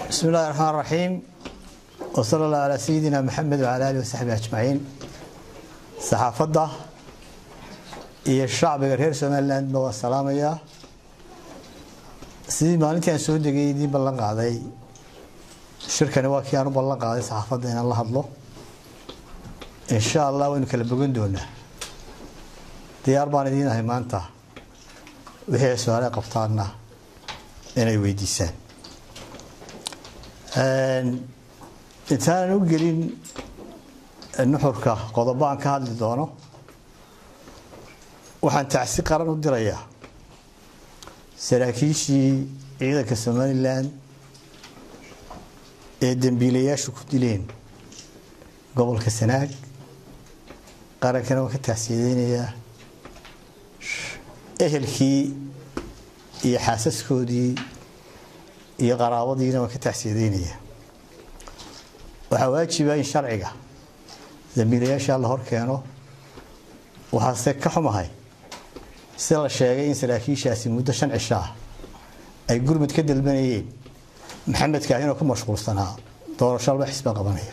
bismi illahi raxmaan raxiim wsala allah calaa sayidina maxamed wcala alih wasaxbi ajmaciin saxaafadda iyo shacbiga reer somalilandba waa salaamayaa sidii maalintii aan soo degay idiin ballan qaaday shirkani waa kii aan u ballan qaaday saxaafadda inaan la hadlo insha allah waynu kala bogan doonaa diyaar baan idiin ahay maanta wixii ay su-aale qabtaanna inay weydiisaan intaanan u gelin nuxurka qodobo aan ka hadli doono waxaan tacsi qaran u dirayaa saraakiishii ciidanka somalilan ee dembiilayaashu ku dileen gobolka sanaag qarankana waan ka tacsiyadeynayaa ehelkii iyo xaasaskoodii iyo qaraabadiina waan ka tacsiyadeynayaa waxaa waajiba in sharciga dambiilayaasha la hor keeno waxaase ka xumahay sida la sheegay in saraakiishaasi muddo shan cisho ah ay gurmud ka dalbanayeen maxamedka inuu ku mashquulsanaa doorasho alba xisba qabanaya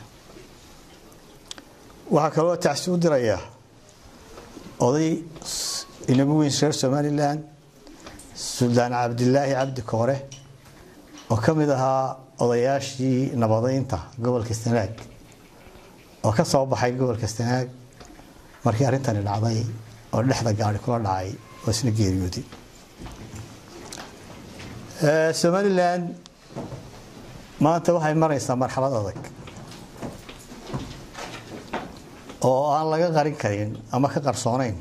waxaa kaloo tacsi u dirayaa oday inagu weyn reer somalilan suldaan cabdilaahi cabdi koore oo ka mid ahaa odayaashii nabadeynta gobolka sanaag oo ka soo baxay gobolka sanaag markii arrintani dhacday oo dhexda gaari kula dhacay oo isna geeriyooday somalilan maanta waxay maraysaa marxalad adag oo aan laga qarin karin ama ka qarsoonayn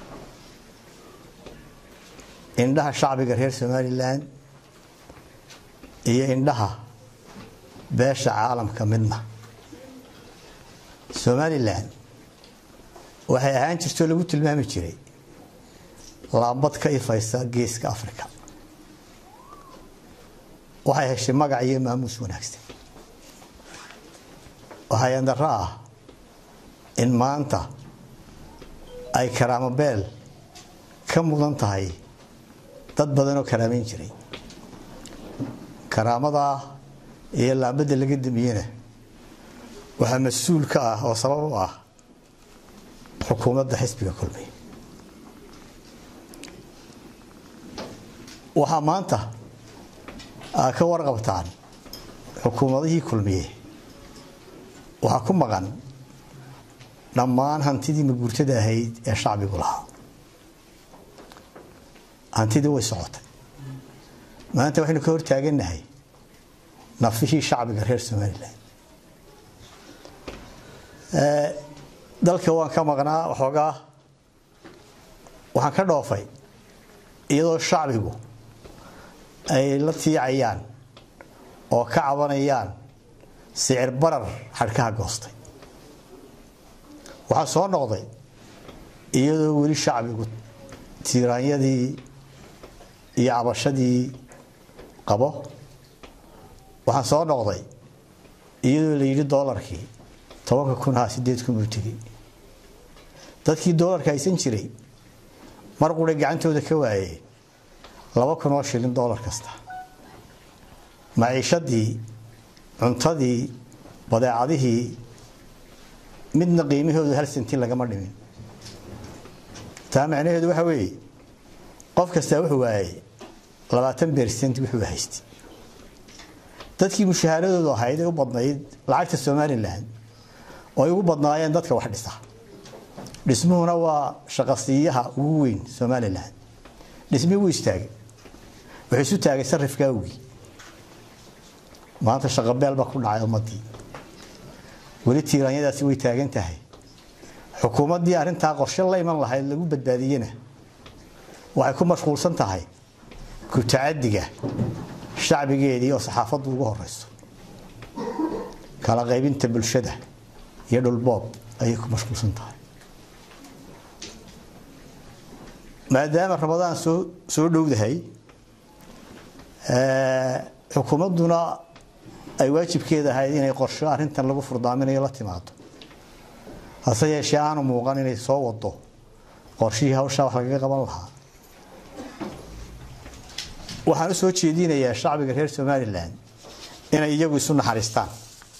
indhaha shacbiga reer somalilan iyo indhaha beesha caalamka midna somalilan waxay ahaan jirtoo lagu tilmaami jiray laambad ka ifaysa geeska africa waxay heshay magac iyo maamuus wanaagsan waxaa yandaro ah in maanta ay karaamo beel ka mudan tahay dad badanoo karaameyn jiray karaamadaa iyo laambadda laga damiyena waxaa mas-uul ka ah oo sabab u ah xukuumadda xisbiga kulmiye waxaa maanta aa ka warqabtaan xukuumadihii kulmiye waxaa ku maqan dhammaan hantidii maguurtada ahayd ee shacbigu lahaa hantidii way socotay maanta waxaynu ka hortaagannahay nafihii shacbiga reer somalilan dalka waan ka maqnaa waxoogaa waxaan ka dhoofay iyadoo shacbigu ay la tiicayaan oo ka cabanayaan sicir barar xadhkaha goostay waxaa soo noqday iyadoo weli shacbigu tiiraanyadii iyo cabashadii qabo waxaan soo noqday iyadoo la yidhi doolarkii tobanka kun haa sideed kun buu tegey dadkii doolarka haysan jiray mar quray gacantooda ka waayeen laba kun oo shilin doolar kasta maciishadii cuntadii badeecadihii midna qiimahoodu hal sentin lagama dhimin taa macnaheedu waxa weeye qof kastaa wuxuu waayay labaatan bersent wuxuu haystay dadkii mushahaaradoodu ahayd ee u badnayd lacagta somalilan oo ay ugu badnaayeen dadka wax dhisa dhismuhuna waa shaqasiiyaha ugu weyn somalilan dhismihii wuu istaagay wuxuu isu taagay sarifka awgii maanta shaqabeel baa ku dhacay ummadii weli tiiraanyadaasi way taagan tahay xukuumaddii arrintaa qorshe la iman lahayd lagu badbaadiyena waxay ku mashquulsan tahay ku-tacadiga shacbigeedii oo saxaafaddu ugu horeyso kala qaybinta bulshada iyo dhulboob ayay ku mashquulsan tahay maadaama ramadaan soo soo dhowdahay xukuumadduna ay waajibkeeda ahayd inay qorsho arrintan lagu furdaaminayo la timaado hase yeeshee aanu muuqan inay soo wado qorshihii hawshaa wax lagaga qaban lahaa waxaan u soo jeedinayaa shacbiga reer somalilan inay iyagu isu naxariistaan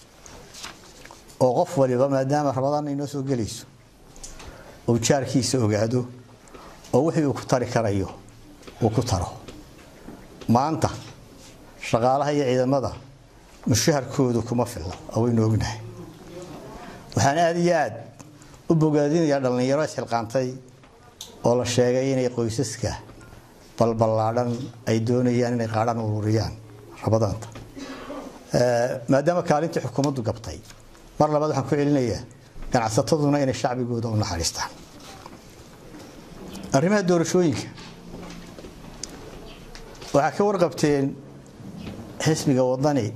oo qof waliba maadaama rabadaan inoo soo gelayso uu jaarkiisa ogaado oo wixii uu ku tari karayo uu ku taro maanta shaqaalaha iyo ciidamada mushaharkoodu kuma filla oo waynu ognahay waxaan aada iyo aad u bogaadinayaa dhallinyaro isxilqaantay oo la sheegay inay qoysaska balballaadhan ay doonayaan inay qaadhaan ururiyaan rabadaanta maadaama kaalintii xukuumaddu gabtay mar labaad waxaan ku celinayaa ganacsataduna inay shacbigooda u naxariistaan arrimaha doorashooyinka waxaa ka warqabteen xisbiga wadani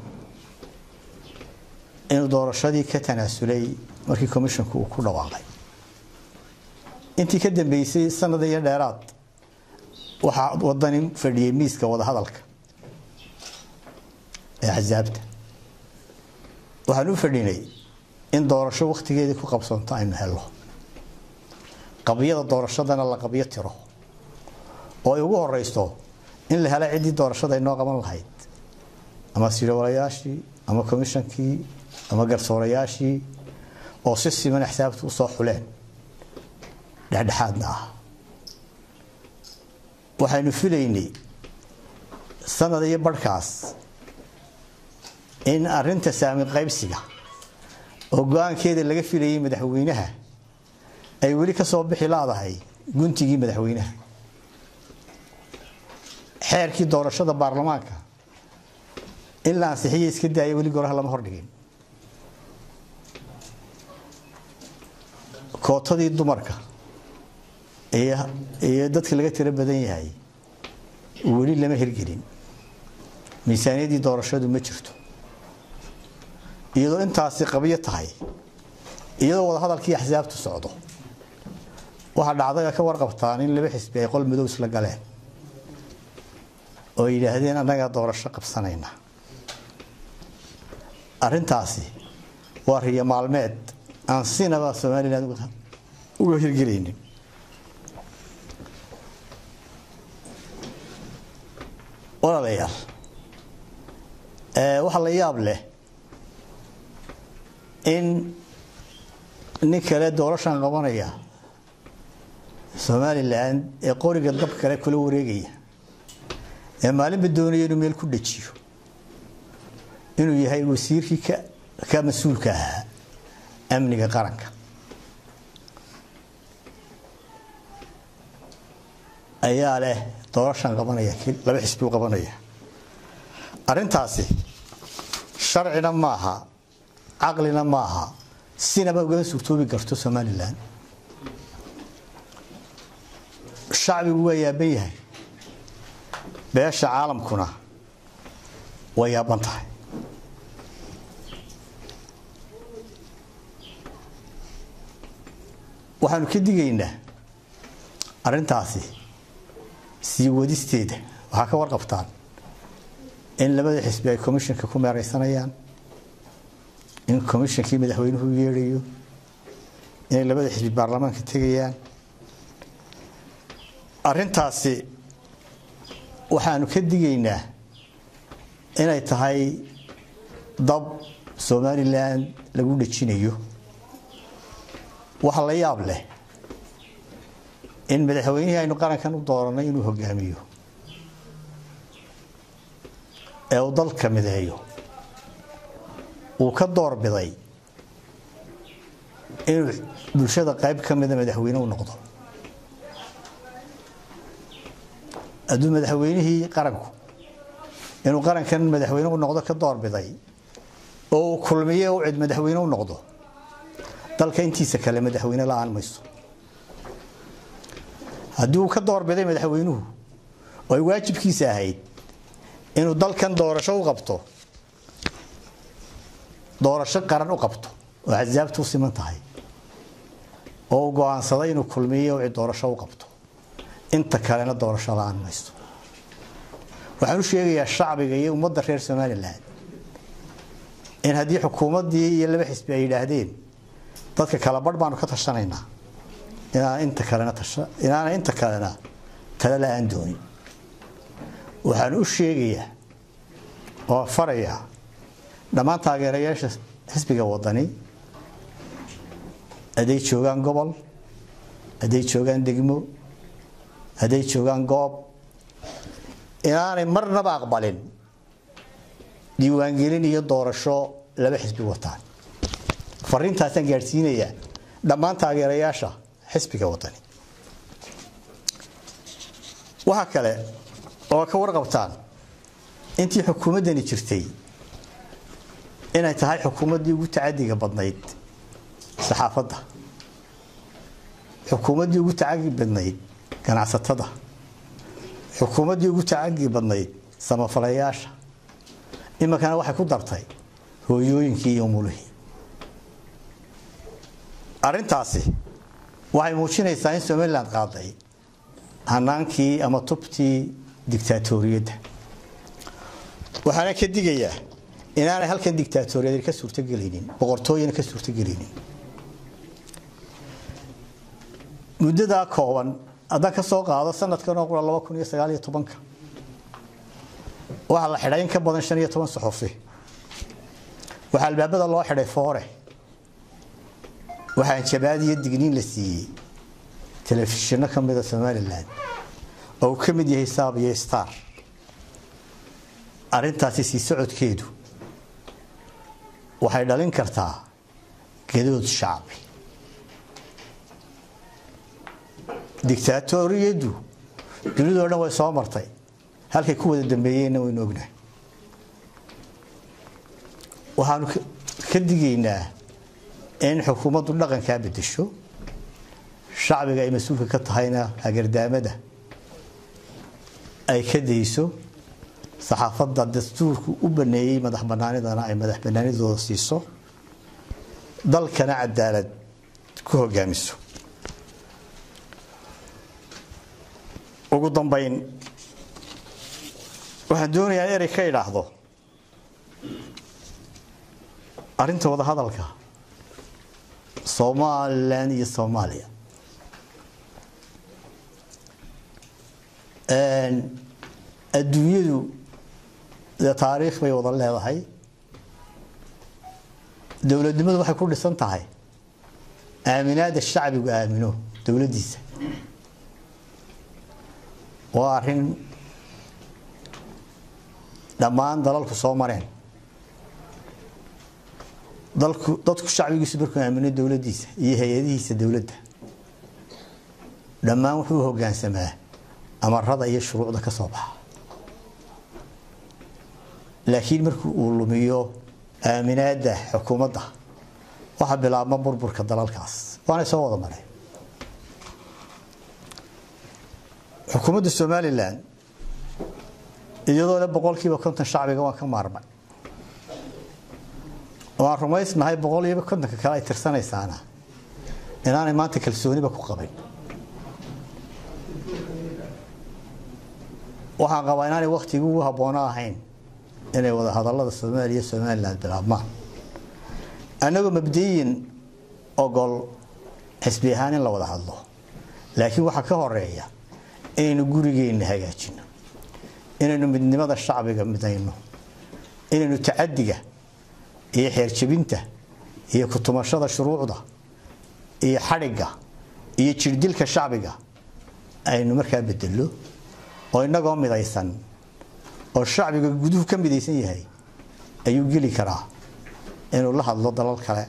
inuu doorashadii ka tanaasulay markii commisshonku uu ku dhawaaqay intii ka dambeysay sanada iyo dheeraad waxaa wadani fadhiyey miiska wadahadalka ee axsaabta waxaan u fadhinay in doorasho wakhtigeedii ku qabsoonto aynu helno qabyada doorashadana la qabyo tiro oo ay ugu horeysto in la helo ciddii doorashada inoo qaban lahayd ama sirowalayaashii ama komishankii ama garsoorayaashii oo si siman axsaabta usoo xuleen dhexdhexaadna ah waxaynu filaynay sanad iyo barhkaas in arinta saami qaybsiga oo go-aankeeda laga filayay madaxweynaha ay weli ka soo bixi laadahay guntigii madaxweynaha xeerkii doorashada baarlamaanka in la ansixiya iska daaya weli goraha lama hordhigin kootadii dumarka iyo dadka laga tiro badan yahay weli lama hirgelin miisaaniyadii doorashadu ma jirto iyadoo intaasi qabyo tahay iyadoo wadahadalkii axsaabtu socdo waxaa dhacday ka warqabtaan in laba xisbi ay qol madow isla galeen oo yidhaahdeen annagaa doorasho qabsanayna arintaasi waa riyo maalmeed aan sinaba somalilan uga hirgelaynin walaalayaal waxaa la yaab leh in nin kale doorashan qabanaya somalilan ee qoriga dab kale kula wareegaya ee maalinba doonaya inuu meel ku dhajiyo inuu yahay wasiirkii ka mas-uulka ahaa amniga qaranka ayaa leh doorashan qabanaya laba xisbi u qabanaya arintaasi sharcina maaha caqlina maaha sinaba ugama suurtoobi karto somalilan shacbigu waa yaaban yahay beesha caalamkuna way yaaban tahay waxaanu ka digaynaa arintaasi sii wadisteeda waxaa ka warqabtaan in labada xisbi ay commissionka ku meereysanayaan in commishonkii madaxweynuhu u yeedhayo inay labada xisbi baarlamaanka tegayaan arintaasi waxaanu ka digaynaa inay tahay dab somalilan lagu dhejinayo waxa la yaab leh in madaxweynihii aynu qarankan u dooranay inuu hogaamiyo ee uu dalka mideeyo uu ka doorbiday inuu bulshada qayb ka mida madaxweyne u noqdo hadduu madaxweynihii qaranku inuu qarankan madaxweyne u noqdo ka doorbiday oo uu kulmiye u cid madaxweyne u noqdo dalka intiisa kale madaxweyne la-aan mayso haddii uu ka doorbiday madaxweynuhu oo ay waajibkiisa ahayd inuu dalkan doorasho u qabto doorasho qaran u qabto oo axsaabtu u siman tahay oo uu go-aansaday inuu kulmiye u cid doorasho u qabto inta kalena doorasho la-aan mayso waxaan u sheegayaa shacbiga iyo ummadda reer somalilan in haddii xukuumaddii iyo laba xisbi ay yidhaahdeen dadka kala barh baanu ka tashanaynaa inaan inta kalena inaana inta kalena tala la-aan doonin waxaan u sheegayaa oo farayaa dhammaan taageerayaasha xisbiga wadani hadday joogaan gobol hadday joogaan degmo hadday joogaan goob inaanay marnaba aqbalin diiwaangelin iyo doorasho laba xisbi wataan fariintaasaan gaadhsiinayaa dhammaan taageerayaasha xisbiga wadani waxaa kale oo ka warqabtaan intii xukuumaddani jirtay inay tahay xukuumaddii ugu tacadiga badnayd saxaafadda xukuumaddii ugu tacagi badnayd ganacsatada xukuumaddii ugu tacagi badnayd samafalayaasha iminkana waxay ku dartay hooyooyinkii iyo umulihii arrintaasi waxay muujinaysaa in somalilan qaaday hanaankii ama tubtii dictaatoriyadda waxaana ka digayaa inaanay halkan dictaatoriyad ka suurtogelaynin boqortooyana ka suurtogelaynin muddadaa kooban haddaan ka soo qaado sanadkan oo qura laba kun iyo sagaal iyo tobanka waxaa la xidhay in ka badan shan iyo toban saxufi waxaa albaabada loo xidhay foore waxaa jabaad iyo digniin la siiyey telefishinno ka mida somalilan oo uu ka mid yahay saab iyo star arrintaasi sii socodkeedu waxay dhalin kartaa gadood shacbi dictaatoriyaddu dunidao dhan way soo martay halkay ku wada dambeeyeenna waynu ognahay waxaanu ka digaynaa in xukuumaddu dhaqankaa bedesho shacbiga ay mas-uulka ka tahayna hagardaamada ay ka dayso saxaafadda dastuurku u baneeyey madax banaanidana ay madax banaanidooda siiso dalkana cadaalad ku hogaamiso ugu dambayn waxaan doonayaa erey ka idhaahdo arrinta wadahadalka somalilan iyo soomaaliya adduunyadu dee taariikh bay wada leedahay dowladnimadu waxay ku dhisan tahay aaminaada shacbigu aamino dowladdiisa waa arrin dhammaan dalalku soo mareen dalku dadku shacbigiisu markuu aamino dowladdiisa iyo hay-adihiisa dowladda dhammaan wuxuu u hoggaansamaa amarada iyo shuruucda ka soo baxa laakiin markii uu lumiyo aaminaadda xukuumadda waxaa bilaabma burburka dalalkaas waanay soo wada mareen xukuumadda somalilan iyadoo le boqolkiiba konton shacbiga waan ka maarmay waan rumaysnahay boqol iyoba kontonka kale ay tirsanaysaana inaanay maanta kalsooniba ku qabin waxaan qabaa inaanay waktigii ugu habboono ahayn inay wada hadallada soomaaliya somalilan bilaabmaan annagoo mabdiyin ogol xisbi ahaan in la wada hadlo laakiin waxaa ka horeeya inaynu gurigeenna hagaajino inaynu midnimada shacbiga midayno inaynu tacadiga iyo xeerjabinta iyo kutumashada shuruucda iyo xadhigga iyo jirdilka shacbiga aynu markaa bedelo oo inagoo midaysan oo shacbiga guduhu ka midaysan yahay ayuu geli karaa inuu la hadlo dalal kale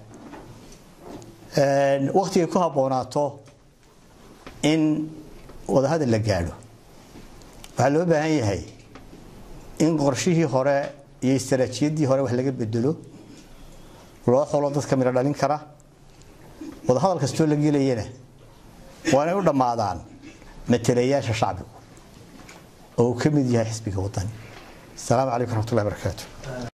waktigay ku habboonaato in wadahadal la gaadho waxaa loo baahan yahay in qorshihii hore iyo istaraatiiyaddii hore wax laga bedelo loo xulo dadka midho dhalin kara wadahadal kastoo la gelayana waa inay u dhammaadaan matalayaasha shacbigu oo uu ka mid yahay xisbiga wadani asalaamu calaykum raxmatullahi barakaatu